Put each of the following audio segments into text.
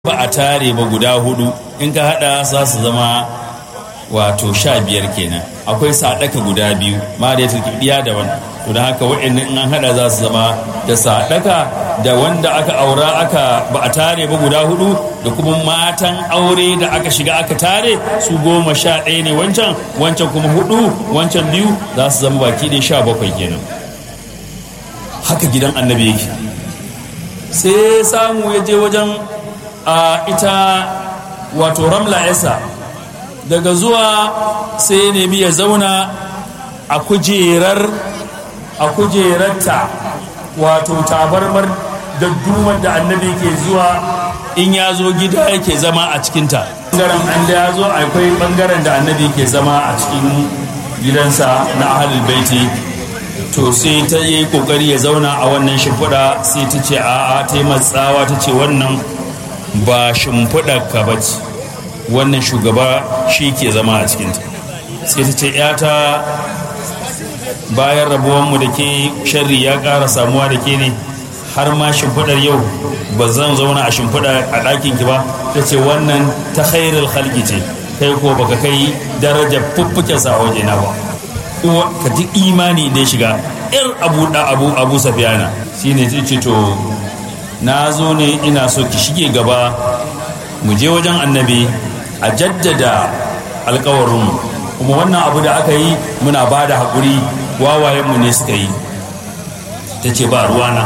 ba a tare ba guda hudu in ka hada za su zama wato sha biyar kenan akwai sadaka guda biyu ma da ya turkiɗiya da wani to da haka wa'annan in an hada za su zama da sadaka da wanda aka aura aka ba a tare ba guda hudu da kuma matan aure da aka shiga aka tare su goma sha ɗaya ne wancan wancan kuma hudu wancan biyu za su zama baki ɗaya sha bakwai kenan haka gidan annabi yake sai samu ya je wajen a ita wato ramla yasa daga zuwa sai nemi ya zauna a kujerar a kujerarta wato tabarmar da dumar da annabi ke zuwa in ya zo gida yake zama a cikinta bangaren an da ya zo akwai bangaren da annabi ke zama a cikin gidansa na ahalul baiti to sai ta yi kokari ya zauna a wannan shimfiɗa sai ta ce a'a ta yi matsawa ta ce wannan ba shimfiɗa ka ba ce wannan shugaba shi ke zama a cikinta sai ta ce yata bayan rabuwanmu da ke sharri ya ƙara samuwa da ke ne har ma shimfiɗar yau ba zan zauna a shimfiɗa a ɗakin ki ba ta ce wannan ta khairul halki ce kai ko baka kai darajar fuffuken sa waje na ba ka ji imani da ya shiga yar abu da abu abu safiyana shine ta ce to na zo ne ina so ki shige gaba mu je wajen annabi a jaddada alkawarinmu kuma wannan abu da aka yi muna ba da haƙuri wawayenmu ne suka yi ta ce ba ruwana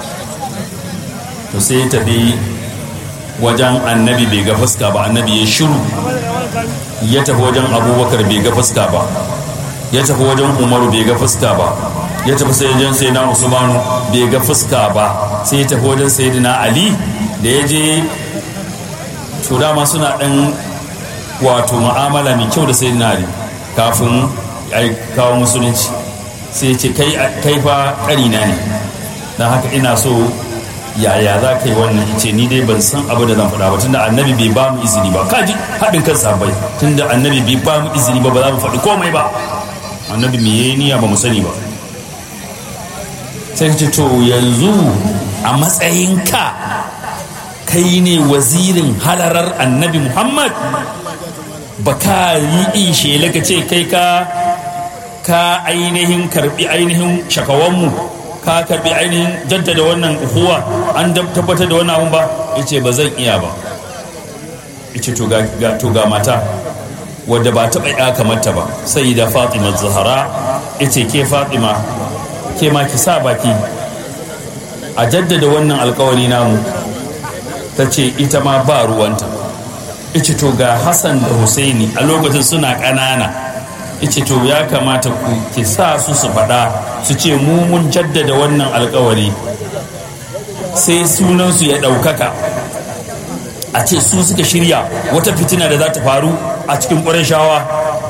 to sai tafi wajen annabi bai ga fuska ba annabi ya shiru ya tafi wajen abubakar bai ga fuska ba ya tafi wajen umaru bai ga fuska ba ya tafi sai wajen sai na usmanu bai ga fuska ba sai ya tafi wajen sayyidina ali da ya je to dama suna dan wato mu'amala mai kyau da sayyidina ali kafin ya kawo musulunci sai ce kai fa karina ne don haka ina so yaya za ka yi wannan ce ni dai ban san abu da zan faɗa ba tunda annabi bai ba mu izini ba kaji haɗin kan sabai tunda annabi bai ba mu izini ba ba za mu faɗi komai ba annabi me yayi niyya ba mu sani ba sai ce to yanzu a matsayinka kai ne wazirin halarar annabi muhammad ba ka yi shela ka ce kai ka ka ainihin karbi ainihin shakawanmu ka karbi ainihin jaddada wannan uhuwa an tabbatar da wannan abun ba ya ce ba zan iya ba ya ce to ga mata wadda ba taɓa ya kamata ba sai da fatima zahara ya ce ke fatima ke ma ki sa baki a jaddada wannan alkawari namu ta ce ita ma ba ruwanta ita to ga hassan da husaini a lokacin suna ƙanana ita to ya kamata ku ki sa su su faɗa su ce mu mun jaddada wannan alkawari sai sunansu ya ɗaukaka a ce su suka shirya wata fitina da za ta faru a cikin shawa.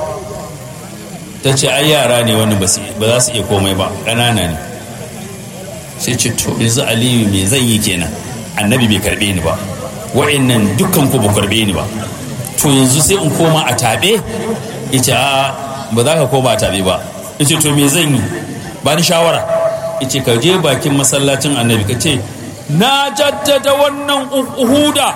ta ce ai yara ne wani ba za su iya komai ba ƙanana ne sai ce to yanzu aliyu me zan yi kenan annabi bai karɓe ni ba wa'annan dukkan ku ba karɓe ni ba to yanzu sai in koma a taɓe ita a ba za ka koma a taɓe ba ita to me zan yi ba ni shawara ita ka je bakin masallacin annabi ka ce na jaddada wannan uhuda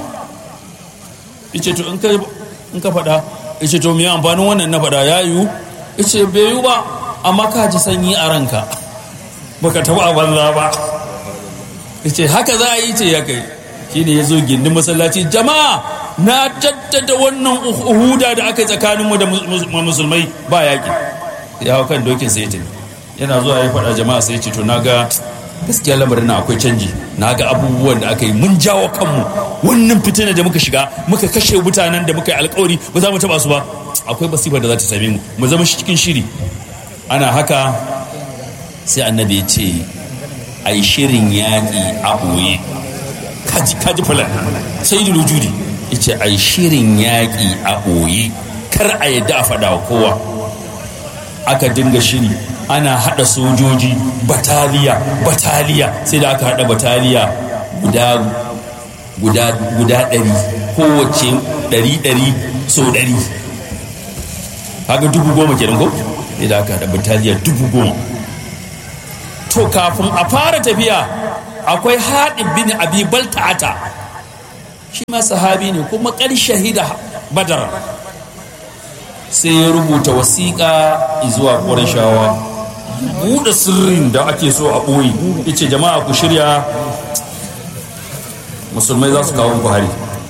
ita to in ka faɗa ita to me amfanin wannan na faɗa ya yiwu ita bai yiwu ba amma ka ji sanyi a ranka baka taɓa a banza ba ita haka za a yi ce ya kai shi ne ya zo gindin masallaci jama'a na jaddada wannan uhuda da aka yi tsakaninmu da musulmai ba yaƙi ya hau kan dokin sai tafi yana zuwa ya faɗa jama'a sai ce to na ga gaskiya lamarin na akwai canji na ga abubuwan da aka yi mun jawo kanmu wannan fitina da muka shiga muka kashe mutanen da muka yi alkawari ba za mu taɓa su ba akwai basifar da za ta same mu mu zama cikin shiri ana haka sai annabi ya ce a yi shirin yaƙi a ɓoye kaji fulan sai da lujudi ya ce a yi shirin yaƙi a ɓoye kar a yadda a faɗa wa kowa aka dinga shiri ana haɗa sojoji bataliya bataliya sai da aka haɗa bataliya guda guda guda ɗari kowace ɗari ɗari so ɗari haka dubu goma kenan ko sai da aka haɗa bataliya dubu goma to kafin a fara tafiya akwai haɗin bin abi balta'ata shi ma sahabi ne kuma ƙar shahida badar sai ya rubuta wasiƙa zuwa ƙwarishawa buɗe sirrin da ake so a ɓoye yace jama'a ku shirya musulmai za su kawo buhari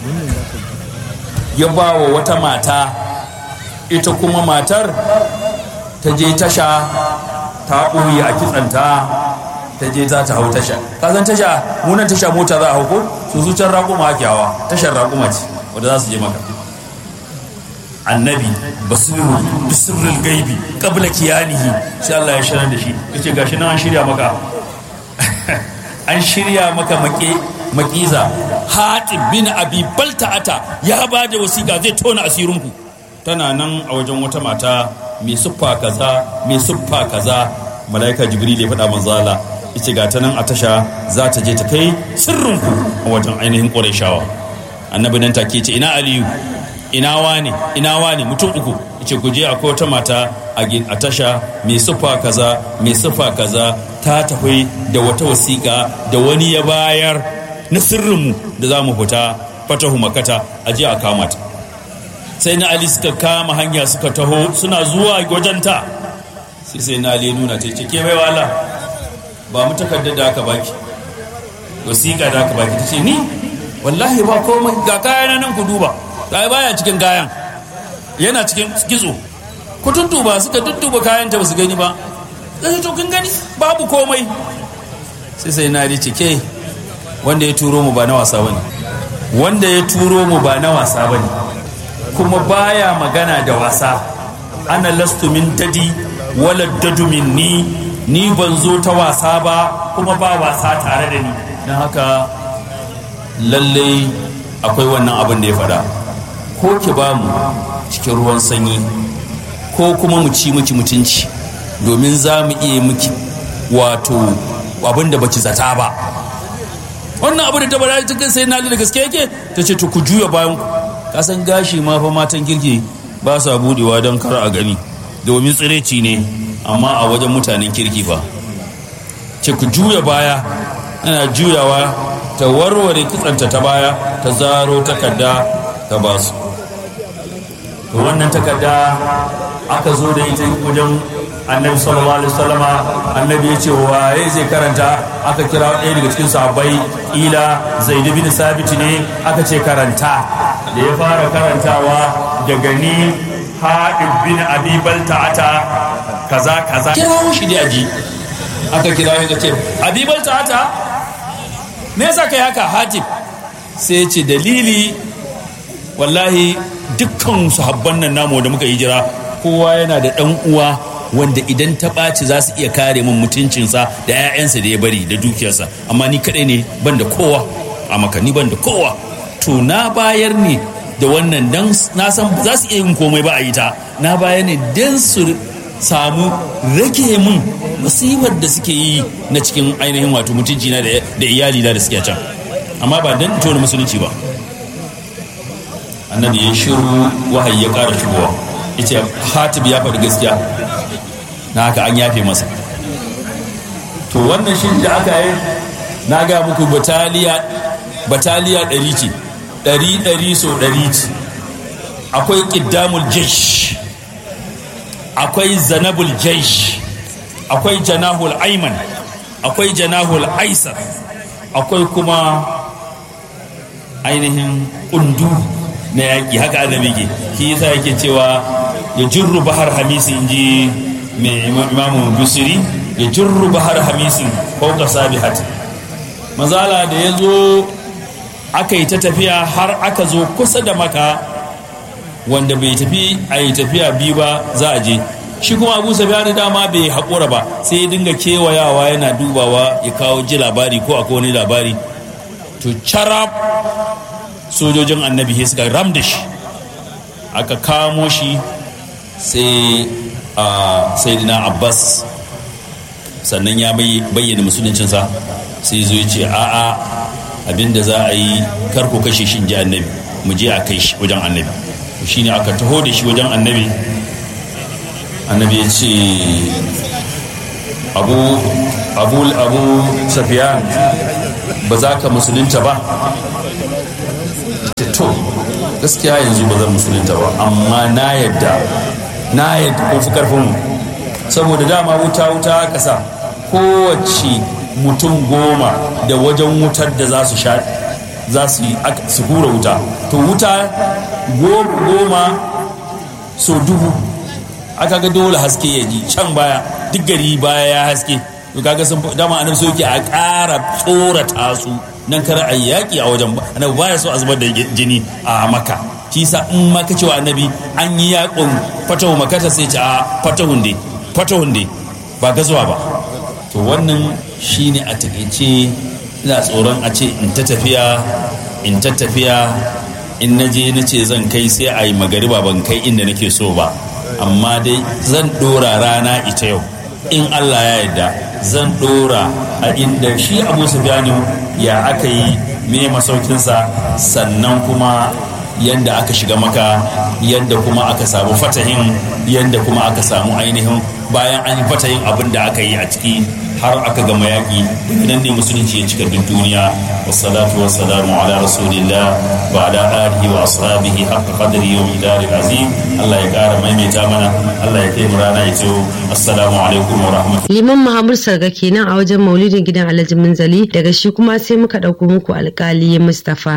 ya ba wa wata mata ita kuma matar ta je tasha ta ɓoye a kitsanta ta je za ta hau tasha kazan tasha munan tasha mota za a hau ko su su can raƙuma ake hawa tashar raƙuma ce wadda za su je maka annabi basiru bisirril gaibi qabla kiyanihi sai Allah ya shirar da shi yace gashi nan an shirya maka an shirya maka make makiza hatib bin abi balta'ata ya ba da wasiƙa zai tona asirinku tana nan a wajen wata mata mai siffa kaza mai siffa kaza malaika jibril ya faɗa manzala yace ga ta nan a tasha za ta je ta kai sirrinku a wajen ainihin ƙurayshawa annabi nan take ce ina aliyu ina wane ina wane mutum uku yace ku je akwai wata mata a tasha mai siffa kaza mai siffa kaza ta tafi da wata wasiƙa da wani ya bayar na sirrinmu da za mu fita fatahu makata a je a kama ta sai na ali suka kama hanya suka taho suna zuwa wajenta sai sai na ali nuna ta ce ke bai wala ba mu takardar da aka baki wasiƙa da aka baki ta ce ni wallahi ba komai ga kayan nan ku duba ga baya cikin kayan yana cikin kitso ku tuntuba suka tuntuba kayan ta ba su gani ba sai to kun gani babu komai sai sai na ali ce ke wanda ya turo mu ba na wasa bane wanda ya turo mu ba na wasa bane kuma baya magana da wasa ana lastu min dadi wala dadu minni ni ban zo ta wasa ba kuma ba wasa tare da ni don haka lallai akwai wannan abin da ya faɗa ko ki ba mu cikin ruwan sanyi ko kuma mu ci miki mutunci domin za mu iya miki wato abin da baki zata ba wannan abu da ta bada cikin sai na da gaske yake ta ce to ku juya bayan ku kasan gashi ma fa matan kirki ba sa budewa don kar a gani domin tsireci ne amma a wajen mutanen kirki fa ce ku juya baya ana juyawa ta warware kitsanta ta baya ta zaro takarda ta ba su wannan takarda aka zo da ita wajen annabi sallallahu alaihi wasallama annabi ya ce waye zai karanta aka kira ɗaya daga cikin sahabbai ila zaid bin sabit ne aka ce karanta da ya fara karantawa daga ni haɗin bin abi balta'ata kaza kaza kirawo shi da aji aka kira shi ce abi balta'ata me yasa kai haka hatib sai ya ce dalili wallahi dukkan sahabban nan namu da muka yi jira kowa yana da ɗan uwa wanda idan ta ɓaci za su iya kare min mutuncinsa da 'ya'yansa da ya bari da dukiyarsa amma ni kaɗai ne ban da kowa a maka ni ban da kowa to na bayar ne da wannan dan na san za su iya yin komai ba a yi ta na bayar ne dan su samu rage min masifar da suke yi na cikin ainihin wato mutunci na da iyali da suke can amma ba dan tona musulunci ba annabi ya shiru wahayi ya ƙara shigowa yace hatib ya faɗi gaskiya na haka an yafe masa to wannan shi da aka yi na ga muku bataliya bataliya ɗari ce ɗari ɗari so ɗari ce akwai ƙiddamul jesh akwai zanabul jesh akwai janahul aiman akwai janahul aisar akwai kuma ainihin ƙundu na yaƙi haka annabi ke shi yasa yake cewa ya jirru bahar hamisi in ji mai imamu busiri ya jirru bahar hamisin fauka sabihat mazala da ya zo aka yi ta tafiya har aka zo kusa da maka wanda bai tafi a yi tafiya biyu ba za a je shi kuma abu da dama bai haƙura ba sai ya dinga kewayawa yana dubawa ya kawo ji labari ko akwai wani labari to carab sojojin annabi sai suka ram da shi aka kamo shi sai a sayyidina abbas sannan ya bayyana musuluncinsa sai zo ya ce a'a abinda za a yi karko kashe shi ji annabi mu je a kai shi wajen annabi shine aka taho da shi wajen annabi annabi ya ce abu abu abu safiyan ba za ka musulunta ba ce to gaskiya yanzu ba zan musulunta ba amma na yadda na yadda kun fi karfin mu saboda dama wuta wuta aka sa kowace mutum goma da wajen wutar da za su sha za su yi su hura wuta to wuta goma so dubu aka ga dole haske ya ji can baya duk gari baya ya haske to kaga sun dama annabi so yake a ƙara tsorata su nan kar a yaƙi a wajen annabi baya so a zubar da jini a maka shi sa in ma ka cewa annabi an yi yaƙon fatahu makata sai ce a fatahun dai fatahun dai ba gazuwa ba to wannan shine a takaice ina tsoron a ce in ta tafiya in ta tafiya in na je na ce zan kai sai a yi magariba ban kai inda nake so ba amma dai zan ɗora rana ita yau in allah ya yarda zan ɗora a inda shi abu sufyanu ya aka yi me masaukinsa sannan kuma yadda aka shiga maka yadda kuma aka samu fatahin yadda kuma aka samu ainihin bayan an yi fatahin abin da aka yi a ciki har aka gama yaƙi idan ne musulunci ya cika duk duniya wassalatu wassalamu ala rasulillah wa ala alihi wa ashabihi haqqa qadri wa midari azim Allah ya ƙara maimaita mana Allah ya kai mu rana ito assalamu alaikum wa rahmatullahi liman mahamud sarga kenan a wajen maulidin gidan alhaji munzali daga shi kuma sai muka ɗauko muku alƙali mustafa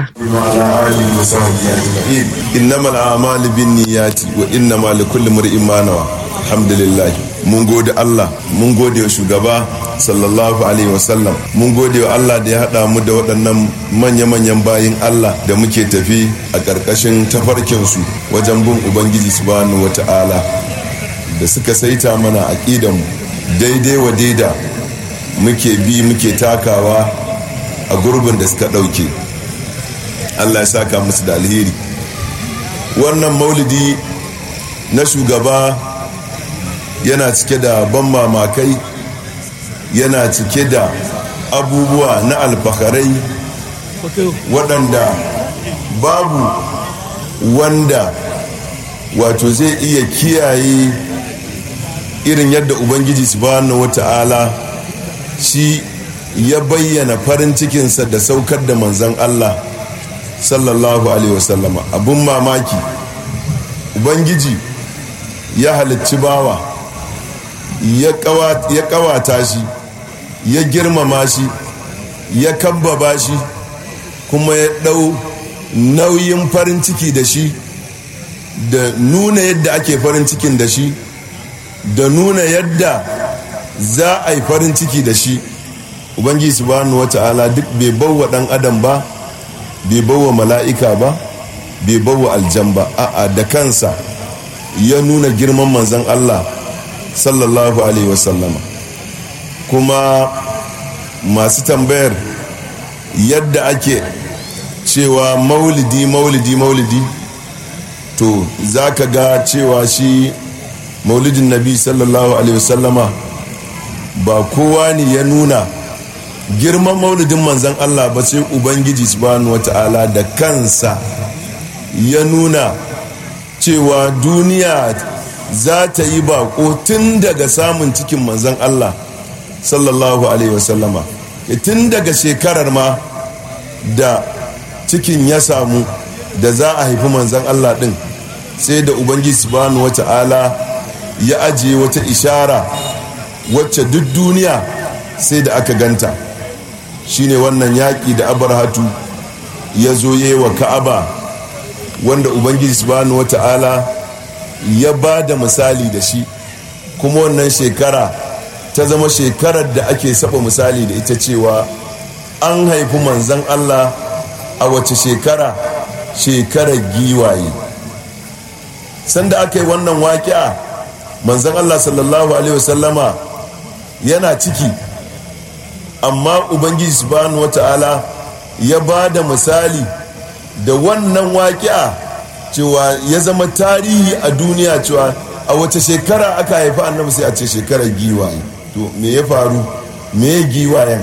innamal a'malu binniyati wa innamal likulli imrin ma nawa alhamdulillah mun gode Allah mun gode wa shugaba sallallahu alaihi wasallam mun gode wa Allah da ya haɗa mu da waɗannan manya-manyan bayin Allah da muke tafi a ƙarƙashin tafarkinsu wajen bin Ubangiji subhanahu wa ta'ala da suka saita mana aƙidanmu daidai wa daida muke bi muke takawa a gurbin da suka ɗauke Allah ya saka musu da alheri wannan maulidi na shugaba yana cike da ban mamakai yana cike da abubuwa na alfakarai waɗanda babu wanda wato zai iya kiyaye irin yadda ubangiji subhanahu wata'ala shi ya bayyana farin cikinsa da saukar da manzan allah sallallahu alaihi wasallama abun mamaki ubangiji ya halicci bawa ya kawata shi ya girmama shi ya kambaba shi kuma ya ɗau nauyin farin ciki da shi da nuna yadda ake farin cikin da shi da nuna yadda za a yi farin ciki da shi ubangiji subhanahu wata'ala duk bai bawa ɗan adam ba bai bawa mala'ika ba bai bawa aljan ba a'a da kansa ya nuna girman manzan allah sallallahu alaihi wasallama kuma masu tambayar yadda ake cewa maulidi maulidi maulidi to za ka ga cewa shi maulidin nabi sallallahu alaihi wasallama ba kowa ne ya nuna girman maulidin manzan allah ba sai ubangiji subhanahu wata'ala da kansa ya nuna cewa duniya za ta yi bako tun daga samun cikin manzan Allah sallallahu alaihi wasallama tun daga shekarar ma da cikin ya samu da za a haifi manzan Allah din sai da ubangiji subhanahu wata'ala ya ajiye wata ishara wacce duk duniya sai da aka ganta shine wannan yaƙi da abarhatu ya zo wa ka'aba wanda ubangiji subhanahu wata'ala ya ba da misali da shi kuma wannan shekara ta zama shekarar da ake saba misali da ita cewa an haifi manzan Allah a wace shekara shekarar giwaye sanda aka yi wannan waƙi'a manzan Allah sallallahu alaihi wasallama yana ciki amma ubangiji subhanahu wata'ala ya ba da misali da wannan waƙi'a cewa ya zama tarihi a duniya cewa a wace shekara aka haifi annabi sai a ce shekarar giwaye to me ya faru me ya giwayen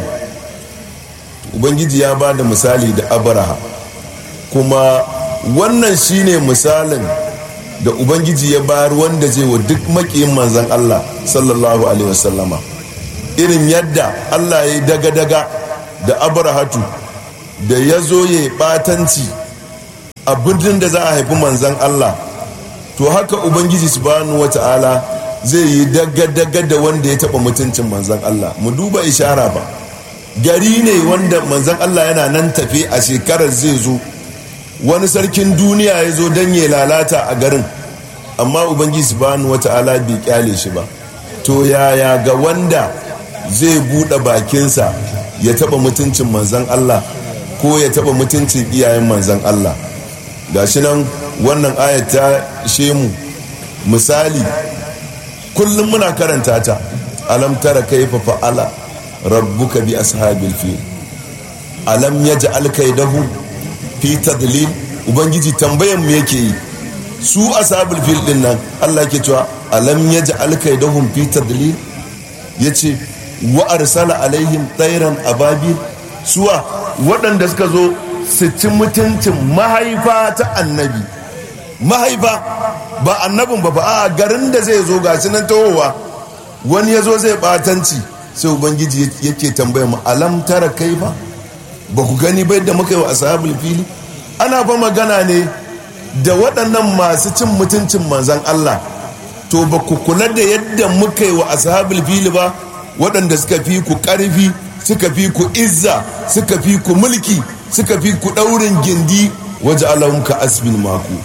ubangiji ya ba da misali da abraha kuma wannan shine misalin da ubangiji ya bayar wanda zai wa duk makiyin manzan allah sallallahu alaihi wasallama irin yadda allah ya yi daga-daga da abrahatu da ya zo ya yi batanci a birnin da za a haifi manzan Allah to haka ubangiji subhanahu wata'ala zai yi daga-daga da wanda ya taba mutuncin manzan Allah mu duba ishara ba gari ne wanda manzan Allah yana nan tafe a shekarar zai zo wani sarkin duniya ya zo don ya lalata a garin amma ubangiji subhanahu wata'ala bai kyale shi ba to yaya ga wanda zai buɗe bakinsa ya taba mutuncin manzan Allah ko ya taba mutuncin iyayen manzan Allah gashi nan wannan ayat ta shemu misali kullum muna karanta ta alam tara kaifa fa'ala rabbuka bi ashabil fil alam yaj'al kaidahu fi tadlil ubangiji tambayan mu yake yi su ashabul fil din nan Allah yake cewa alam yaj'al kaidahum fi tadlil yace wa arsala alaihim tayran ababil suwa waɗanda suka zo su ci mutuncin mahaifa ta annabi mahaifa ba annabin ba ba a garin da zai zo gashi nan tahowa wani ya zo zai batanci sai ubangiji yake tambaya mu alam tara kai ba ba ku gani ba yadda muka yi wa ashabul fili ana fa magana ne da waɗannan masu cin mutuncin manzan Allah to ba ku kula da yadda muka yi wa ashabul fili ba waɗanda suka fi ku ƙarfi suka fi ku izza suka fi ku mulki suka fi ku ɗaurin gindi waje alahun ka asbin maku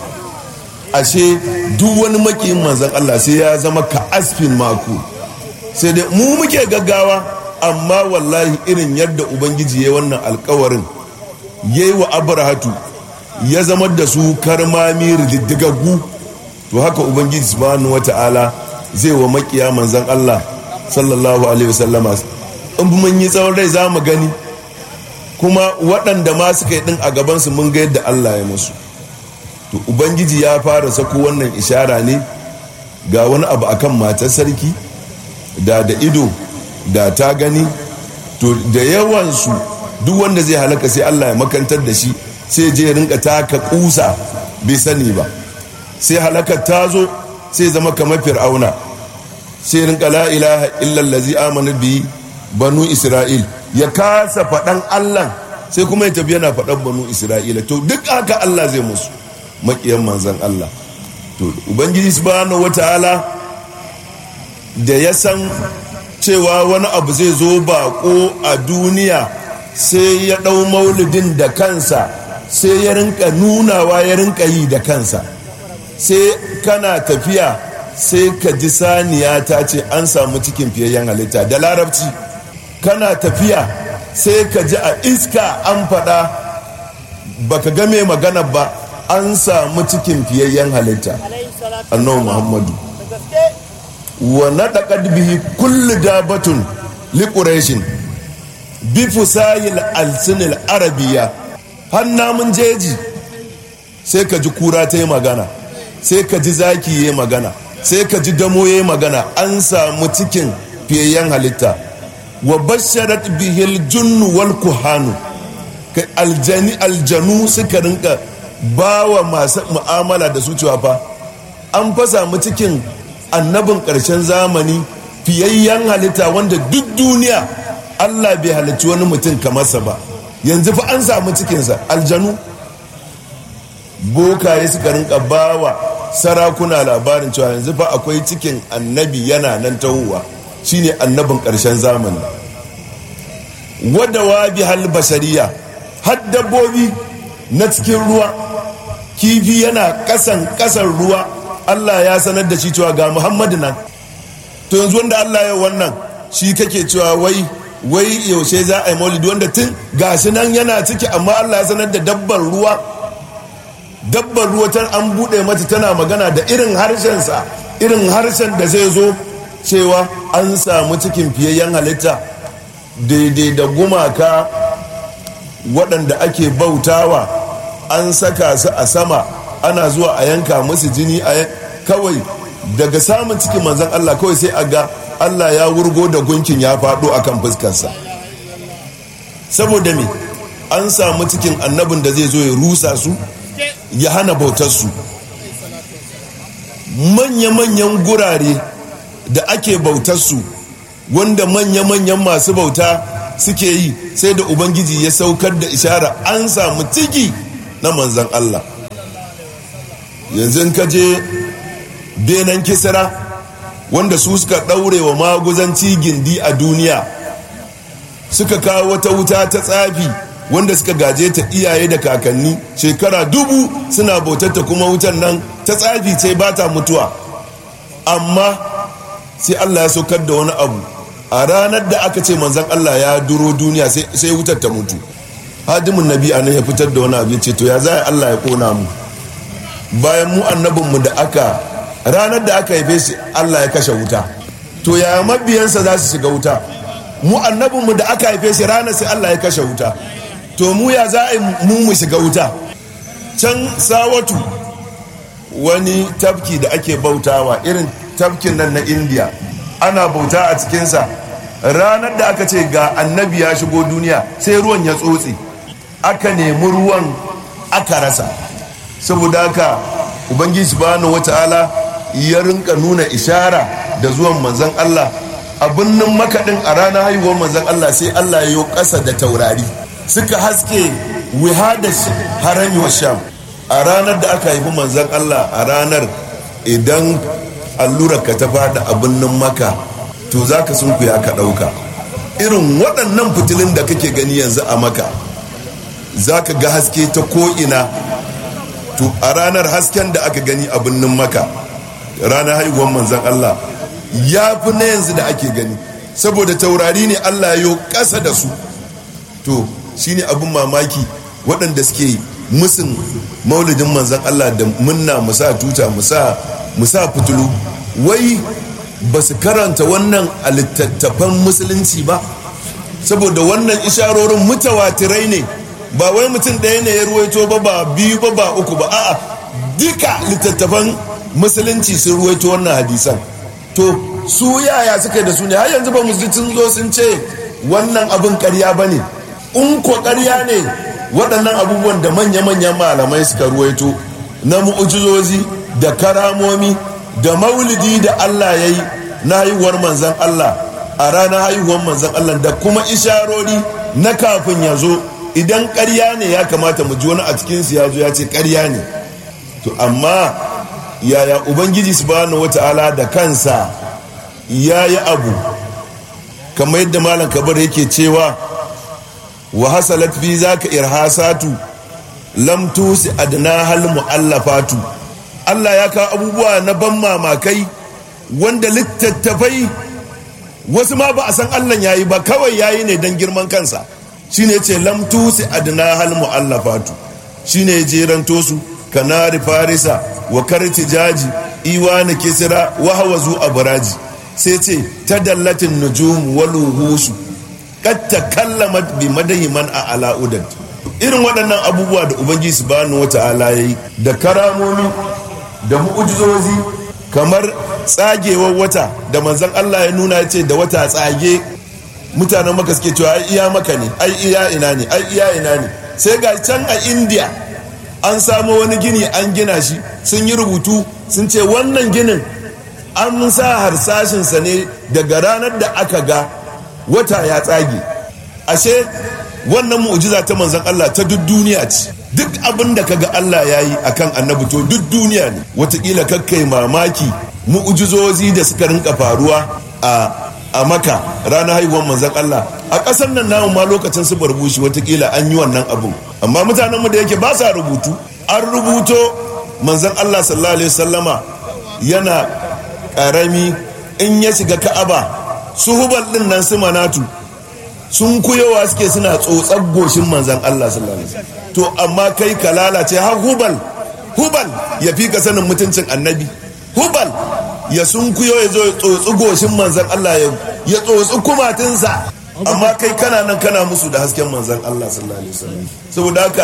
ashe duk wani makiyin manzan Allah sai ya zama ka asbin maku sai dai mu muke gaggawa amma wallahi irin yadda ubangiji ya wannan alkawarin ya yi wa abrahatu ya zama da su karmami rididdigaggu to haka ubangiji subhanahu wata'ala zai wa makiya manzan Allah sallallahu alaihi wasallama in mun yi tsawon rai za mu gani kuma waɗanda ma suka yi ɗin a gabansu mun ga yadda Allah ya musu to ubangiji ya fara sako wannan ishara ne ga wani abu akan matar sarki da da ido da ta gani to da yawansu duk wanda zai halaka sai Allah ya makantar da shi sai je rinka taka kusa bai sani ba sai halakar ta zo sai zama kamar fir'auna sai rinka la ilaha illallazi amana bi banu isra'il ya kasa faɗan allah sai kuma ya tafi yana faɗan banu isra'ila to duk haka allah zai musu maƙiyan manzan allah to ubangiji subhanahu wataala da ya san cewa wani abu zai zo bako a duniya sai ya ɗau maulidin da kansa sai ya rinka nunawa ya rinka yi da kansa sai kana tafiya sai ka ji saniya ta ce an samu cikin fiyayyen halitta da larabci kana tafiya sai ka ji a iska an faɗa baka ga mai magana ba an samu cikin fiyayyen halitta annabi muhammadu wa naɗaƙad bihi kulli dabatun liƙureshin bi fusayil alsinil arabiya har namun jeji sai ka ji kura ta yi magana sai ka ji zaki ya magana sai ka ji damo ya magana an samu cikin fiyayyen halitta wa basharat bihil junnu wal kuhanu aljani aljanu suka rinka bawa masu mu'amala da su cewa fa an fa samu cikin annabin ƙarshen zamani fiyayyen halitta wanda duk duniya Allah bai halarci wani mutum kamarsa ba yanzu fa an samu cikinsa aljanu bokaye suka rinka bawa sarakuna labarin cewa yanzu fa akwai cikin annabi yana nan tahowa shine annabin ƙarshen zamani wadda wabi hal bashariya har dabbobi na cikin ruwa kifi yana kasan kasan ruwa Allah ya sanar da shi cewa ga Muhammadu nan to yanzu wanda Allah ya wannan shi kake cewa wai wai yaushe za a yi maulidi wanda tun gashi nan yana ciki amma Allah ya sanar da dabbar ruwa dabbar ruwa ta an buɗe mata tana magana da irin harshensa irin harshen da zai zo cewa an samu cikin fiyayyen halitta daidai da gumaka waɗanda ake bautawa an saka su a sama ana zuwa a yanka musu jini a kawai daga samun cikin manzan Allah kawai sai a ga Allah ya wurgo da gunkin ya faɗo akan fuskarsa saboda me an samu cikin annabin da zai zo ya rusa su ya hana bautarsu manya-manyan gurare da ake bautarsu wanda manya-manyan masu bauta suke yi sai da ubangiji ya saukar da ishara an samu ciki na manzan Allah yanzu in ka je benin kisra wanda su suka ɗaure wa maguzanci gindi a duniya suka kawo wata wuta ta tsafi wanda suka gaje ta iyaye da kakanni shekara dubu suna bautata kuma wutan nan ta tsafi ce ba ta mutuwa amma sai allah ya saukar da wani abu a ranar da aka ce manzan allah ya duro duniya sai wutar ta mutu hadimin nabi a nan ya fitar da wani abu ya ce to ya za allah ya kona mu bayan mu annabinmu da aka ranar da aka haife shi allah ya kashe wuta to ya mabiyansa za su shiga wuta mu annabinmu da aka haife shi ranar sai allah ya kashe wuta to mu ya za a yi mu mu shiga wuta can sawatu wani tafki da ake bautawa irin tafkin nan na indiya ana bauta a cikinsa ranar da aka ce ga annabi ya shigo duniya sai ruwan ya tsotse aka nemi ruwan aka rasa saboda haka ubangiji subhanahu wata'ala ya rinka nuna ishara da zuwan manzon Allah a birnin makaɗin a ranar haihuwar manzon Allah sai Allah ya yi ƙasa da taurari suka haske wihada harami wa sham a ranar da aka haifi manzon Allah a ranar idan allurar ka ta fada a birnin maka to za ka sun ya ka ɗauka irin waɗannan fitilun da kake gani yanzu a maka za ka ga haske ta ko'ina to a ranar hasken da aka gani a birnin maka ranar haihuwar manzan Allah ya fi na yanzu da ake gani saboda taurari ne Allah ya ƙasa da su to shine abin mamaki waɗanda suke musun maulidin manzan Allah da munna musa tuta musa fitulu wai ba su karanta wannan a littattafan musulunci ba saboda wannan isharorin mutawatirai ne ba wai mutum ɗaya ne ya ruwaito ba ba biyu ba ba uku ba a'a duka littattafan musulunci sun ruwaito wannan hadisan to su yaya suka da su ne har yanzu ba mu sun zo sun ce wannan abin karya ba ne in ko karya ne waɗannan abubuwan da manya-manyan malamai suka ruwaito na mu'ujizozi da karamomi da maulidi da Allah ya yi na haihuwar manzan Allah a ranar haihuwar manzan Allah da kuma isharori na kafin ya zo idan karya ne ya kamata mu ji wani a cikinsu ya zo ya ce karya ne to amma yaya ubangiji subhanahu wata'ala da kansa ya yi abu kamar yadda malam kabar yake cewa wa hasalat fi zaka irhasatu lam tusi adna hal mu'allafatu Allah ya kawo abubuwa na ban mamakai wanda littattafai wasu ma ba a san Allah yayi ba kawai yayi ne dan girman kansa shine yace lam tusi adna hal mu'allafatu shine jeranto su kanari farisa wa karti jaji iwani kisra wa hawazu abraji sai ce tadallatin nujum waluhusu kad takallamat bi madahi man a ala'udan irin waɗannan abubuwa da ubangiji subhanahu wata'ala yayi da karamomi da mu'ujizozi kamar tsagewar wata da manzon Allah ya nuna ce da wata tsage mutanen maka suke cewa ai iya maka ne ai iya ina ne ai iya ina ne sai ga can a india an samu wani gini an gina shi sun yi rubutu sun ce wannan ginin an sa harsashinsa ne daga ranar da aka ga wata ya tsage ashe wannan mu'jiza ta manzon Allah ta duk duniya ce duk abin da kaga Allah ya yi akan annabi to duk duniya ne watakila kakkai mamaki mu'jizozi da suka rinka faruwa a a maka ranar haihuwar manzon Allah a ƙasar nan namu ma lokacin su barbushi watakila an yi wannan abun amma mutanen mu da yake ba sa rubutu an rubuto manzon Allah sallallahu alaihi wasallama yana karami in ya shiga ka'aba su hubal din nan su manatu sun kuyowa suke suna tsotsar goshin manzan Allah sallallahu alaihi wasallam to amma kai ka lalace har hubal hubal ya fi ka sanin mutuncin annabi hubal ya sun kuyo ya zo ya tsotsi goshin manzan Allah ya tsotsi kumatinsa amma kai kana nan kana musu da hasken manzan Allah sallallahu alaihi wasallam saboda haka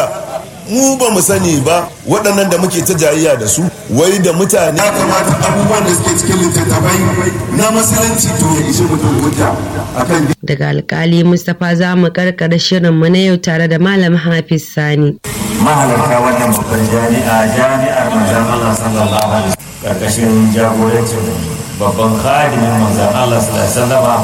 mu ba mu sani ba waɗannan da muke ta jayayya da su wai da mutane ya kamata abubuwan da suke cikin littattafai na musulunci to ya ishe mutum hujja akan daga alkali mustapha za mu karkara shirin mu na yau tare da malam hafiz sani mahalarta wannan babban jami'a jami'ar manzan Allah sallallahu alaihi wasallam karkashin jagorancin babban khadimin manzan Allah sallallahu alaihi wasallam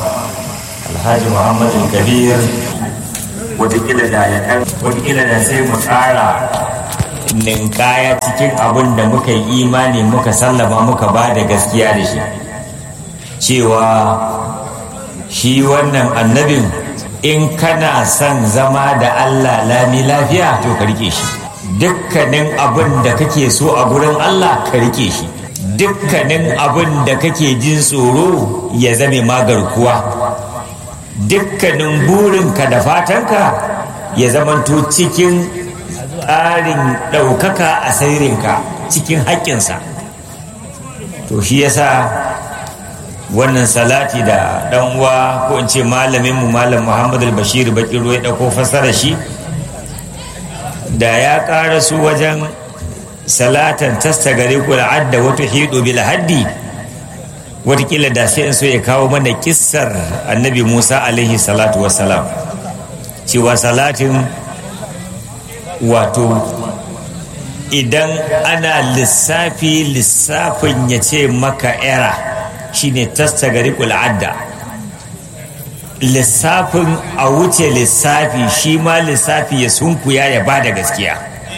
alhaji muhammad kabir watakila da ya ɗan watakila da sai mu tsara ninkaya cikin abin da muka yi imani muka sallama muka ba da gaskiya da shi cewa shi wannan annabin in kana son zama da Allah lami lafiya to ka rike shi dukkanin abin da kake so a gurin Allah ka rike shi dukkanin abin da kake jin tsoro ya zame magarkuwa dukkanin burinka da fatanka ya zamanto cikin tsarin ɗaukaka a sairinka cikin haƙƙinsa to shi yasa wannan salati da ɗan uwa ko in ce malaminmu malam muhammadu bashir bakiru ya ɗauko fassara shi da ya ƙara su wajen salatan tasta gare ku adda wata hidu bil haddi watakila da sai in so ya kawo mana kissar annabi musa alaihi salatu wassalam cewa salatin wato idan ana lissafi lissafin ya ce maka era shine tasta gari adda lissafin a wuce lissafi shi ma lissafi ya sunkuya ya ba da gaskiya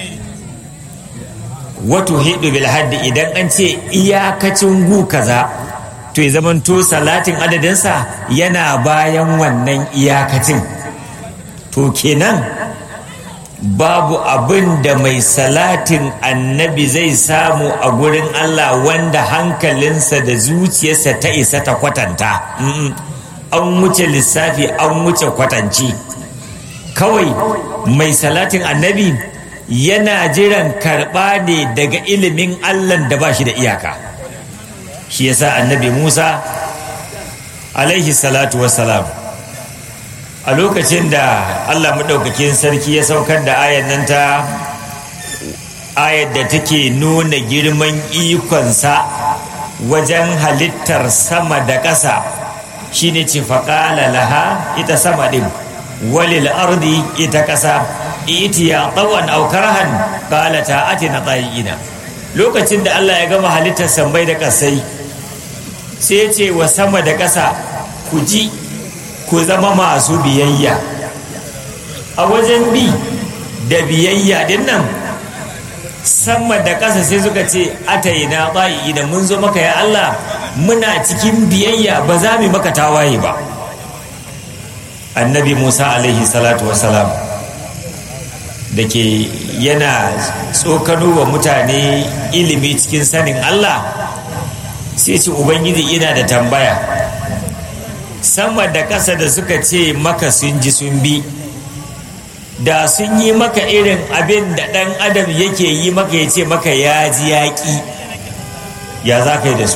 wato hidu bil haddi idan an ce iyakacin gu kaza to ya zamanto salatin adadinsa yana bayan wannan iyakacin to kenan babu abin da mai salatin annabi zai samu a gurin Allah wanda hankalinsa da zuciyarsa ta isa ta kwatanta an wuce lissafi an wuce kwatanci kawai mai salatin annabi yana jiran karɓa ne daga ilimin Allah da ba shi da iyaka shi yasa annabi Musa alaihi salatu wassalam a lokacin da Allah maɗaukakin sarki ya saukar da ayan nan ta ayar da take nuna girman ikonsa wajen halittar sama da ƙasa shine ce faƙala laha ita sama ɗin walil ardi ita ƙasa itiya tsawon aukarhan ƙalata ati na ina lokacin da Allah ya gama halittar sambai da ƙasai sai ce wa sama da ƙasa ku ji ku zama masu biyayya a wajen bi da biyayya din nan sama da ƙasa sai suka ce ataina ba'i da mun zo maka ya Allah muna cikin biyayya ba za mu maka tawaye ba annabi Musa alaihi salatu wasalam da ke yana tsokano wa mutane ilimi cikin sanin Allah sai ce ubangiji ina da tambaya sama da ƙasa da suka ce maka sun ji sun bi da sun yi maka irin abin da ɗan adam yake yi maka ya ce maka ya ji yaƙi ya za ka yi da su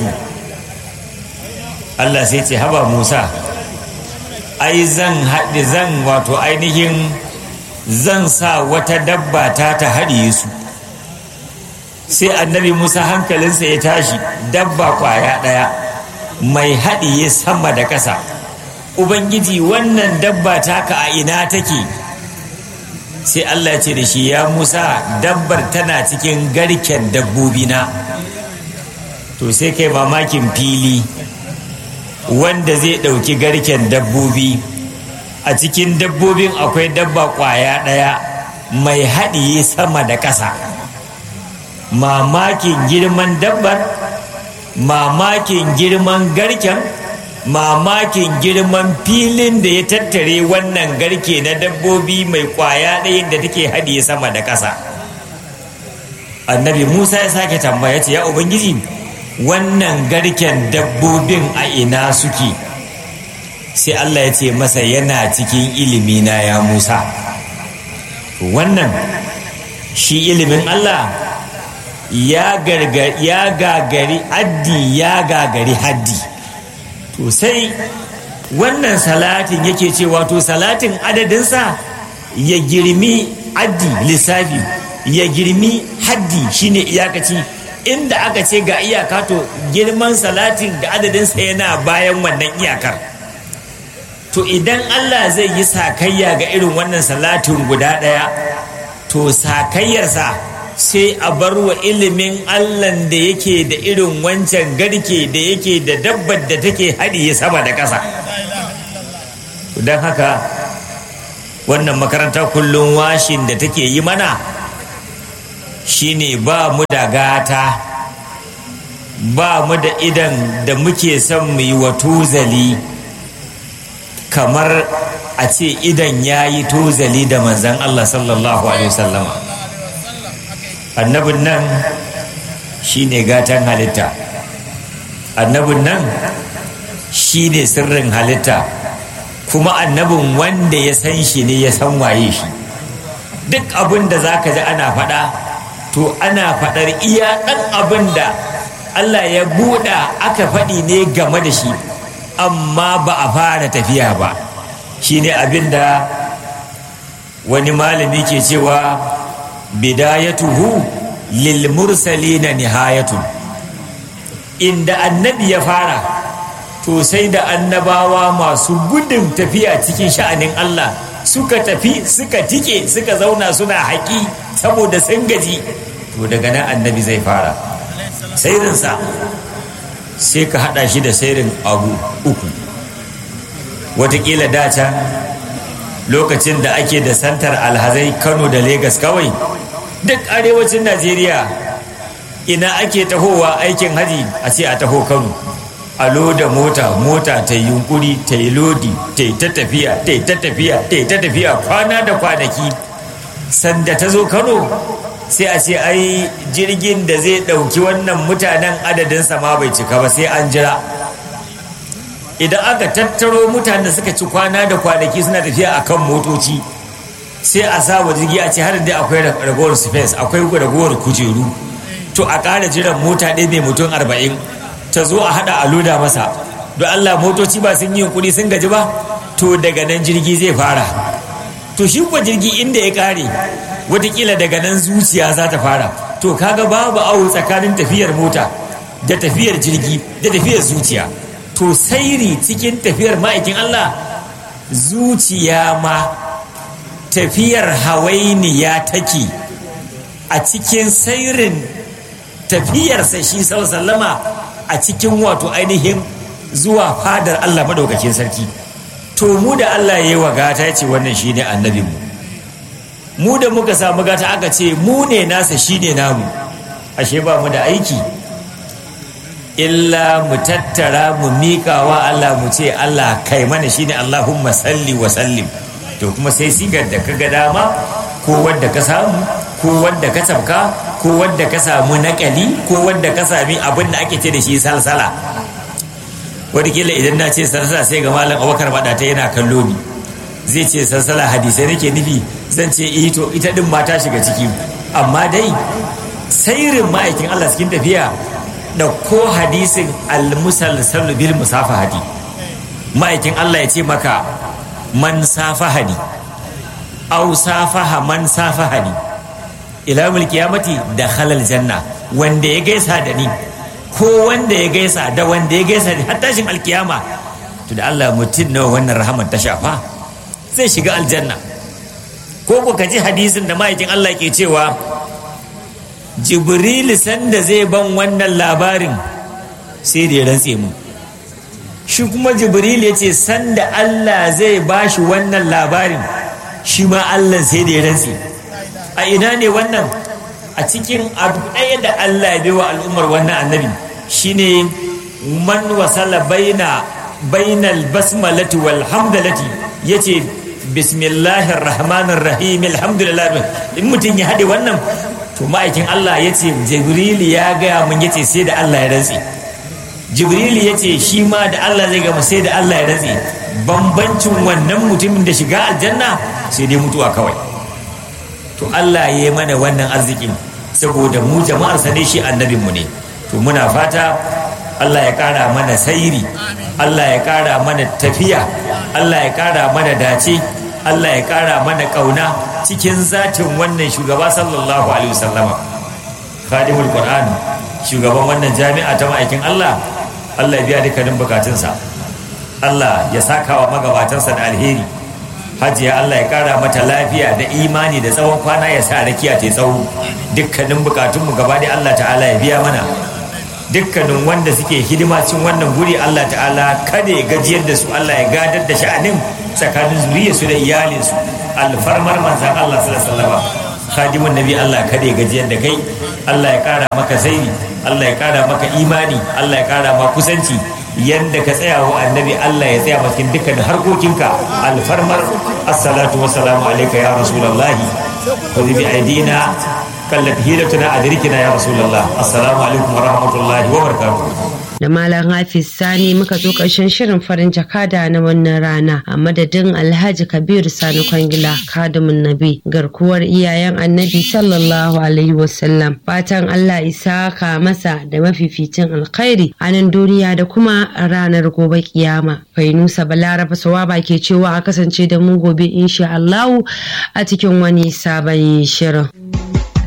Allah sai ce haba Musa ai zan haɗe zan wato ainihin zan sa wata dabba ta ta haɗiye su sai annabi Musa hankalinsa ya tashi dabba kwaya ɗaya mai haɗiye sama da ƙasa ubangiji wannan dabba taka a ina take sai Allah ya ce da shi ya Musa dabbar tana cikin garken dabbobi na to sai kai mamakin fili wanda zai ɗauki garken dabbobi a cikin dabbobin akwai dabba ƙwaya ɗaya mai haɗiye sama da ƙasa mamakin girman dabbar mamakin girman garken mamakin girman filin da ya tattare wannan garke na dabbobi mai kwaya ɗayan da take haɗiye sama da ƙasa annabi musa ya sake tambaya ce ya ubangiji wannan garken dabbobin a ina suke sai allah ya ce masa yana cikin ilimina ya musa wannan shi ilimin allah ya gagari addi ya gagari haddi to sai wannan salatin yake cewa to salatin adadinsa ya girmi addi lissafi ya girmi haddi shine iyakaci inda aka ce ga iyaka to girman salatin da adadinsa yana bayan wannan iyakar to idan Allah zai yi sakayya ga irin wannan salatin guda ɗaya to sakayyarsa sai a bar wa ilimin Allahn da yake da irin wancan garke da yake da dabbar da take haɗiye sama da ƙasa don haka wannan makaranta kullum washin da take yi mana shine ba mu da gata ba mu da idan da muke son mu yi wa tuzali kamar a ce idan ya yi tuzali da manzan Allah sallallahu Alaihi wasallama annabin nan shine gatan halitta annabin nan shine sirrin halitta kuma annabin wanda ya san shi ne ya san waye shi duk abin da za ka ji ana faɗa to ana faɗar iya ɗan abin da Allah ya buɗa aka faɗi ne game da shi amma ba a fara tafiya ba shi ne abin da wani malami ke cewa bidayatuhu lil mursalina nihayatun inda annabi ya fara to sai da annabawa masu gudun tafiya cikin sha'anin Allah suka tafi suka tike suka zauna suna haƙi saboda sun gaji to daga nan annabi zai fara sairinsa sai ka haɗa shi da sairin abu uku watakila daca lokacin da ake da santar alhazai kano da Legas kawai duk arewacin najeriya ina ake tahowa aikin haji a ce a taho kano a loda mota mota ta yi yunkuri ta yi lodi ta yi ta tafiya ta yi ta tafiya ta yi ta tafiya kwana da kwanaki sanda ta zo kano sai a ce ai jirgin da zai ɗauki wannan mutanen adadinsa ma bai cika ba sai an jira idan aka tattaro mutanen da suka ci kwana da kwanaki suna tafiya a kan motoci sai a sa wa jirgi a ce har da akwai ragowar space akwai ragowar kujeru to a ƙara jiran mota ɗaya mai mutum arba'in ta zo a haɗa a loda masa don allah motoci ba sun yi yunkuri sun gaji ba to daga nan jirgi zai fara to shi kuwa jirgi inda ya ƙare watakila daga nan zuciya za ta fara to kaga babu awo tsakanin tafiyar mota da tafiyar jirgi da tafiyar zuciya to sairi cikin tafiyar ma'aikin Allah zuciya ma tafiyar hawainiya take a cikin sairin tafiyarsa shi sallama a cikin wato ainihin zuwa fadar Allah maɗaukakin sarki to mu da Allah ya yi wa gata ya ce wannan shi ne annabinmu mu da muka samu gata aka ce mu ne nasa shi ne namu ashe ba mu da aiki illa mu tattara mu miƙa wa Allah mu ce Allah kai mana shine Allahumma salli wa sallim to kuma sai sigar da ka ga dama ko wadda ka samu ko wadda ka sabka ko wadda ka samu naƙali ko wadda ka sami abin da ake ce da shi salsala wadda idan na ce salsala sai ga malam abubakar ta yana kallo ni zai ce salsala hadisai nake nufi zan ce ito ita din ma ta shiga ciki amma dai sairin ma'aikin Allah cikin tafiya ɗauko hadisin almusalsal bil musafahati ma'aikin Allah ya ce maka man safahani aw safaha man safahani ila mul qiyamati da halal janna wanda ya gaisa da ni ko wanda ya gaisa da wanda ya gaisa da har tashin alkiyama to da Allah mutum nawa wannan rahaman ta shafa zai shiga aljanna ko ku ji hadisin da ma'aikin Allah ke cewa jibril sanda zai ban wannan labarin sai da ya rantse mu shi kuma jibril ya ce sanda allah zai ba shi wannan labarin shi ma allah sai da ya rantse a ina ne wannan a cikin abu ɗaya da allah ya wa al'ummar wannan annabi shine man wasala baina bainal basmalati wal hamdalati yace bismillahir rahmanir rahim alhamdulillah in mutum ya haɗe wannan to ma'aikin Allah ya ce jibril ya gaya mun ya ce sai da Allah ya rantse jibril ya ce shi ma da Allah zai gama sai da Allah ya rantse bambancin wannan mutumin da shiga aljanna sai dai mutuwa kawai to Allah ya yi mana wannan arzikin saboda mu jama'ar sa ne shi annabin mu ne to muna fata Allah ya kara mana sairi Allah ya kara mana tafiya Allah ya kara mana dace Allah ya kara mana kauna cikin zatin wannan shugaba sallallahu alaihi wasallama khadimul qur'an shugaban wannan jami'a ta ma'aikin Allah Allah ya biya dukkanin bukatunsa Allah ya saka wa magabatansa da alheri hajiya Allah ya kara mata lafiya da imani da tsawon kwana ya sa rakiya ta tsawo dukkanin bukatunmu gaba da Allah ta'ala ya biya mana dukkanin wanda suke hidima cin wannan guri Allah ta'ala kada ya gajiyar da su Allah ya gadar da sha'anin tsakanin zuriyarsu da iyalinsu alfarmar manzan Allah sallallahu alaihi khadimun nabi Allah kada ya gajiyar da kai Allah ya kara maka zaini Allah ya kara maka imani Allah ya kara maka kusanci yanda ka tsaya wa annabi Allah ya tsaya cikin dukkan harkokinka alfarmar assalatu wassalamu alayka ya rasulullahi wa bi aidina kallat hilatuna adrikina ya rasulullah assalamu alaikum wa rahmatullahi wa barakatuh da Malam Hafiz Sani muka zo ƙarshen shirin farin jakada na wannan rana a madadin Alhaji Kabiru Sani Kwangila Kadimin Nabi garkuwar iyayen Annabi sallallahu alaihi wasallam fatan Allah isa ka masa da mafificin alkhairi a nan duniya da kuma ranar gobe kiyama Fainusa Balaraba Sawaba ke cewa a kasance da mu gobe insha Allahu a cikin wani sabon shirin.